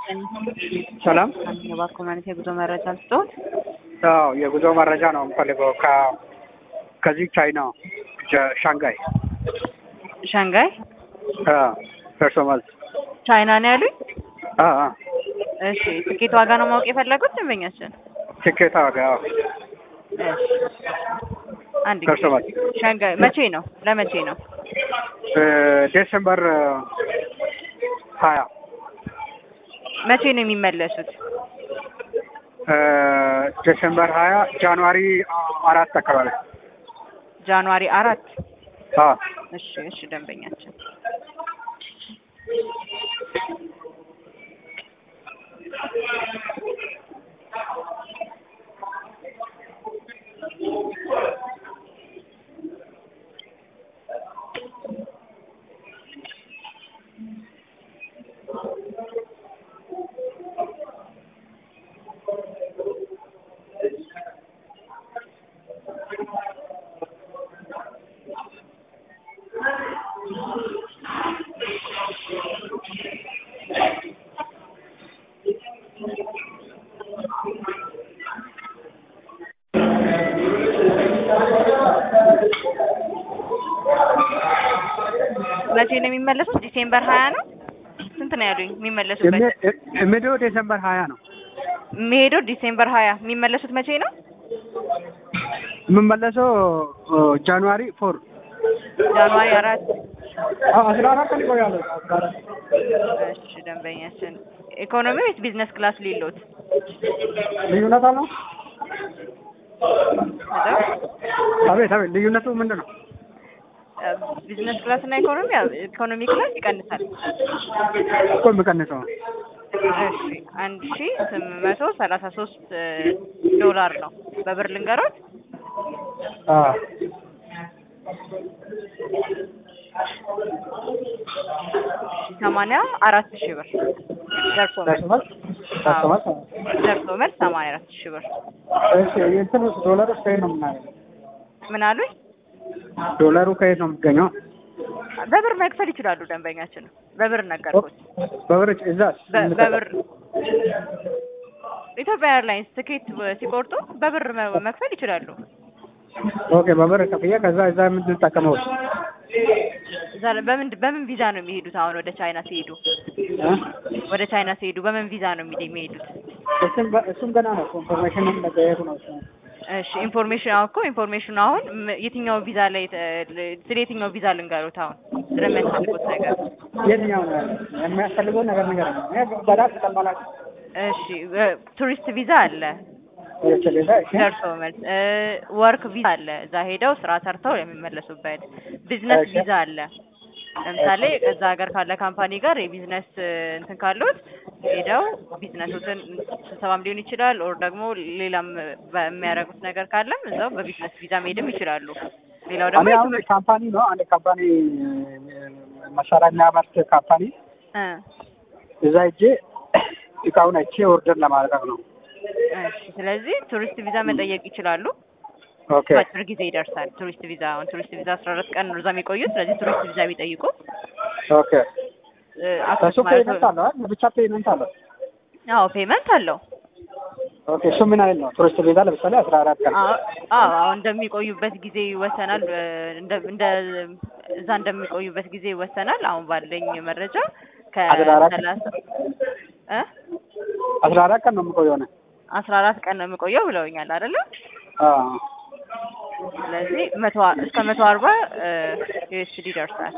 ሰላም የባንክ ማለት የጉዞ መረጃ ልስጥዎት? አዎ የጉዞ መረጃ ነው የምፈልገው ከ ከዚህ ቻይና ጀ- ሻንጋይ ሻንጋይ ደርሶ መልስ ቻይና ነው ያሉኝ? አ አ እሺ ትኬት ዋጋ ነው ማወቅ የፈለጉት ደንበኛችን? ትኬት ዋጋ አዎ እሺ አንድ ደርሶ ጊዜ መልስ ሻንጋይ መቼ ነው? ለመቼ ነው? እ ዴሴምበር ሀያ መቼ ነው የሚመለሱት? እ ዴሴምበር ሀያ ጃንዋሪ አራት አካባቢ ጃንዋሪ አራት አ እሺ እሺ ደንበኛችን መቼ ነው የሚመለሱት? ዲሴምበር ሀያ ነው። ስንት ነው ያሉኝ የሚመለሱበት? የሚሄደው ዴሴምበር ሀያ ነው የሚሄደው ዲሴምበር ሀያ የሚመለሱት መቼ ነው? የምመለሰው ጃንዋሪ ፎር ጃንዋሪ አራት አስራ አራት ቀን ይቆያለሁ እሺ ደንበኛችን ኢኮኖሚ ወይስ ቢዝነስ ክላስ ሊሎት? ልዩነት አለው ሄሎ አቤት አቤት ልዩነቱ ምንድን ነው ቢዝነስ ክላስ እና ኢኮኖሚ ኢኮኖሚ ክላስ ይቀንሳል። እኮ የምቀንሰው እሺ አንድ ሺ ስምንት መቶ ሰላሳ ሶስት ዶላር ነው በብር ልንገሮት። አ ሰማንያ አራት ሺህ ብር ደርሶ መልስ ደርሶ መልስ ደርሶ መልስ ደርሶ መልስ ሰማንያ አራት ሺህ ብር። እሺ የእንትኑ ዶላሩ ከየት ነው የምናገኘው ምን አሉኝ? ዶላሩ ከየት ነው የሚገኘው በብር መክፈል ይችላሉ ደንበኛችን። በብር ነገርኩት። በብር እዛ በ- በብር ኢትዮጵያ ኤርላይንስ ትኬት ሲቆርጡ በብር መ- መክፈል ይችላሉ። ኦኬ በብር ከፍያ ከዛ እዛ የምንጠቀመው እዛ ላይ በምን በምን ቪዛ ነው የሚሄዱት? አሁን ወደ ቻይና ሲሄዱ ወደ ቻይና ሲሄዱ በምን ቪዛ ነው የሚሄ- የሚሄዱት? እሱም በ- እሱም ገና ነው ኢንፎርሜሽን መጠየቁ ነው እሱ እሺ ኢንፎርሜሽን አሁን እኮ ኢንፎርሜሽኑ አሁን ም- የትኛው ቪዛ ላይ ተ- ል- ስለ የትኛው ቪዛ ልንገሩት? አሁን ስለሚያስፈልጉት ነገር የትኛው ነው ያለው? የሚያስፈልገውን ነገር ነገር ነው በዳት ተቀበላል እሺ ቱሪስት ቪዛ አለ፣ የተለዛ እሺ ደርሶ መልስ እ ወርክ ቪዛ አለ፣ እዛ ሄደው ስራ ሰርተው የሚመለሱበት። ቢዝነስ እሺ። ቪዛ አለ። ለምሳሌ ከዛ ሀገር ካለ ካምፓኒ ጋር የቢዝነስ እ, እንትን ካሉት ሄደው ቢዝነሱትን ስብሰባም ሊሆን ይችላል፣ ኦር ደግሞ ሌላም በሚያደርጉት ነገር ካለም እዛው በቢዝነስ ቪዛ መሄድም ይችላሉ። ሌላው ደግሞ እኔ አሁን የትምህርት ካምፓኒ ነው አንድ ካምፓኒ መሳሪያ የሚያመርት ካምፓኒ እ እዛ ሄጄ እቃውን አይቼ ኦርደር ለማድረግ ነው እሺ ስለዚህ ቱሪስት ቪዛ መጠየቅ ይችላሉ። ኦኬ በአጭር ጊዜ ይደርሳል። ቱሪስት ቪዛ አሁን ቱሪስት ቪዛ አስራ አራት ቀን ነው እዛ የሚቆዩት። ስለዚህ ቱሪስት ቪዛ ቢጠይቁ ኦኬ እ ከሱ አክሰስ ማለት ፔመንት አለው አይደል ብቻ ፔመንት አለው አዎ ፔመንት አለው። ኦኬ እሱ ምን አይል ነው ቱሪስት ቪዛ ለምሳሌ አስራ አራት ቀን አዎ አዎ አሁን እንደሚቆዩበት ጊዜ ይወሰናል። እ እንደ እንደ እዛ እንደሚቆዩበት ጊዜ ይወሰናል። አሁን ባለኝ መረጃ አስራ አራት ከሰላሳ እ አስራ አራት ቀን ነው የምቆየው ነው አስራ አራት ቀን ነው የምቆየው ብለውኛል አይደለ? አዎ ስለዚህ መቶ እስከ መቶ አርባ ዩኤስዲ ይደርሳል።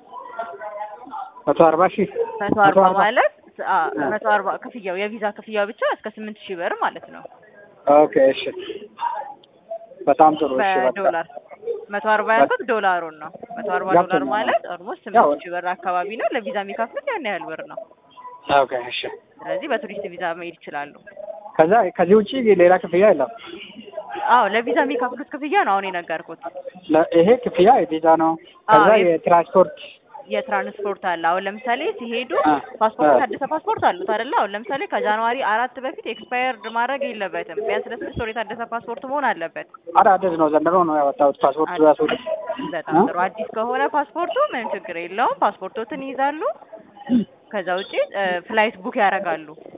መቶ አርባ ሺህ መቶ አርባ ማለት አ መቶ አርባ ክፍያው የቪዛ ክፍያው ብቻ እስከ ስምንት ሺህ ብር ማለት ነው ኦኬ እሺ በጣም ጥሩ እሺ በቃ በዶላር መቶ አርባ ያልኩት ዶላሩን ነው። መቶ አርባ ዶላር ገብቶኛል። ማለት ኦልሞስት ያው- ስምንት ሺህ ብር አካባቢ ነው። ለቪዛ የሚከፍሉት ያን ያህል ብር ነው። ኦኬ እሺ ስለዚህ በቱሪስት ቪዛ መሄድ ይችላሉ። ከዛ ከዚህ ውጪ ሌላ ክፍያ የለም አዎ ለቪዛ የሚከፍሉት ክፍያ ነው አሁን የነገርኩት። ለ- ይሄ ክፍያ የቪዛ ነው አዎ፣ ከዛ የ- የትራንስፖርት የትራንስፖርት አለ። አሁን ለምሳሌ ሲሄዱ አ ፓስፖርት አ የታደሰ ፓስፖርት አሉት አይደለ? አሁን ለምሳሌ ከጃንዋሪ አራት በፊት ኤክስፓየርድ ማድረግ የለበትም። ቢያንስ ለስድስት ወር የታደሰ ፓስፖርት መሆን አለበት። አዳዲስ ነው ዘንድሮ ነው ያወጣሁት ፓስፖርት ራሱ በጣም ጥሩ። አዲስ ከሆነ ፓስፖርቱ ምንም ችግር የለውም። ፓስፖርቶትን ይይዛሉ። ከዛ ውጪ ፍላይት ቡክ ያደርጋሉ።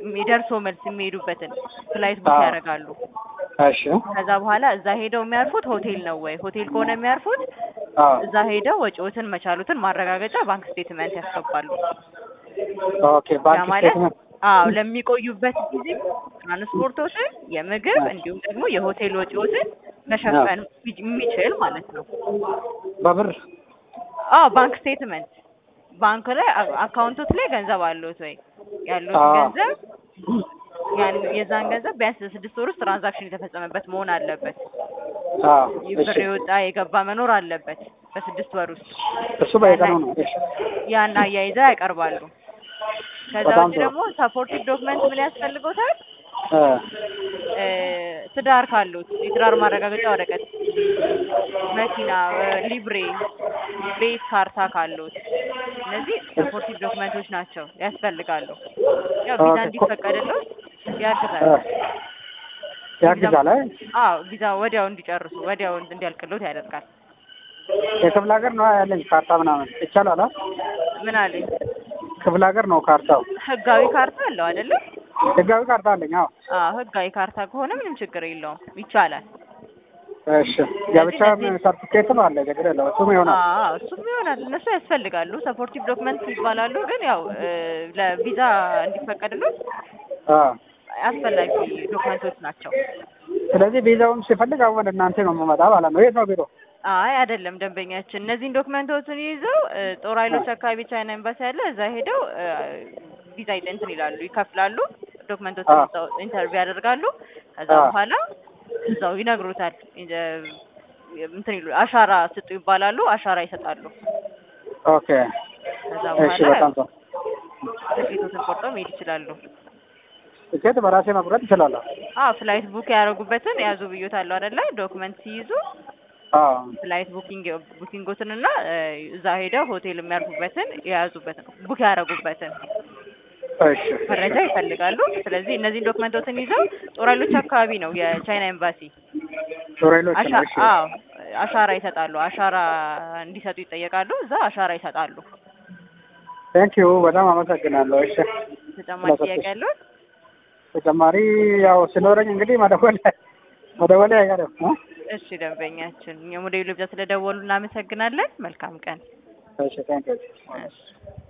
የደርሶ መልስ የሚሄዱበትን ፍላይት ቡክ አዎ። ያደርጋሉ። እሺ ከዛ በኋላ እዛ ሄደው የሚያርፉት ሆቴል ነው ወይ? ሆቴል ከሆነ የሚያርፉት አዎ እዛ ሄደው ወጪዎትን መቻሉትን ማረጋገጫ ባንክ ስቴትመንት ያስገባሉ። ኦኬ ያ ባንክ ማለት ስቴትመንት አዎ ለሚቆዩበት ጊዜ ትራንስፖርቶችን፣ የምግብ እንዲሁም ደግሞ የሆቴል ወጪዎትን መሸፈን የሚችል ማለት ነው። በብር አዎ ባንክ ስቴትመንት ባንክ ላይ አ- አካውንቶት ላይ ገንዘብ አለዎት ወይ? ያሉት አዎ። ገንዘብ ያን የዛን ገንዘብ ቢያንስ ስድስት ወር ውስጥ ትራንዛክሽን የተፈጸመበት መሆን አለበት። አዎ እሺ ብር የወጣ የገባ መኖር አለበት በስድስት ወር ውስጥ እሱ በየቀኑ ነው እሺ ያን አያይዘው ያቀርባሉ። ከዛ በጣም ውጭ ጥሩ። ደግሞ ሰፖርቲቭ ዶክመንት ምን ያስፈልጎታል? እ እ ትዳር ካሉት የትዳር ማረጋገጫ ወረቀት፣ መኪና፣ እ ሊብሬ፣ ቤት ካርታ ካሉት እነዚህ ሰፖርቲቭ ዶክመንቶች ናቸው ያስፈልጋሉ። ያው ቪዛ ኦኬ። እንዲፈቀድልዎት ያግዛል። እ ያግዛል አይ አዎ ቪዛ ወዲያው እንዲጨርሱ ወዲያው እንዲያልቅልዎት ያደርጋል። የክፍለ ሀገር ነው ያለኝ ካርታ ምናምን ይቻላል አ ምን አለኝ ክፍለ ሀገር ነው ካርታው ህጋዊ ካርታ አለው አይደለም? ህጋዊ ካርታ አለኝ አዎ አዎ ህጋዊ ካርታ ከሆነ ምንም ችግር የለውም ይቻላል። እሺ የብቻ ሰርቲፊኬትም አለ ችግር የለውም እሱም ይሆናል አዎ እሱም ይሆናል። እነሱ ያስፈልጋሉ። ሰፖርቲቭ ዶክመንት ይባላሉ። ግን ያው እ ለቪዛ እንዲፈቀድሉት አ አስፈላጊ ዶክመንቶች ናቸው። ስለዚህ ቪዛውን ሲፈልግ አሁን ወደ እናንተ ነው የምመጣ ማለት ነው የት ነው ቢሮ አይ አይደለም፣ ደንበኛችን እነዚህን ዶክመንቶችን ይዘው እ ጦር ኃይሎች አካባቢ ቻይና ኤምባሲ አለ። እዛ ሄደው እ ቪዛ እንትን ይላሉ፣ ይከፍላሉ። ዶክመንቶችን አዎ። እዛው ኢንተርቪው ያደርጋሉ። ከዛ አዎ። በኋላ እዛው ይነግሩታል። እ እንትን ይሉ አሻራ ስጡ ይባላሉ። አሻራ ይሰጣሉ። ኦኬ ከዛ እሺ በኋላ በጣም ጥሩ ትኬቶትን ቆርጠው መሄድ ይችላሉ። ትኬት በራሴ መቁረጥ እችላለሁ አዎ ፍላይት ቡክ ያደረጉበትን ያዙ ብዮታለሁ አይደለ? ዶክመንት ሲይዙ አዎ ፍላይት ቡኪንግ ቡኪንጎትን እና እ እዛ ሄደው ሆቴል የሚያርፉበትን የያዙበትን ቡክ ያደረጉበትን እሺ መረጃ ይፈልጋሉ። ስለዚህ እነዚህን ዶክመንቶችን ይዘው ጦር ኃይሎች አካባቢ ነው የቻይና ኤምባሲ። ቶሬሎች አሻ ነው እሺ አዎ አሻራ ይሰጣሉ። አሻራ እንዲሰጡ ይጠየቃሉ። እዛ አሻራ ይሰጣሉ። ቴንክ ዩ በጣም አመሰግናለሁ እሺ ተጨማሪ ጥያቄ ያለው? ተጨማሪ ያው ሲኖረኝ እንግዲህ መደወል መደወል አይቀርም እ? እሺ ደንበኛችን የሞዴሉ ብቻ ስለደወሉ እናመሰግናለን። መልካም ቀን። እሺ ቴንክ ዩ እሺ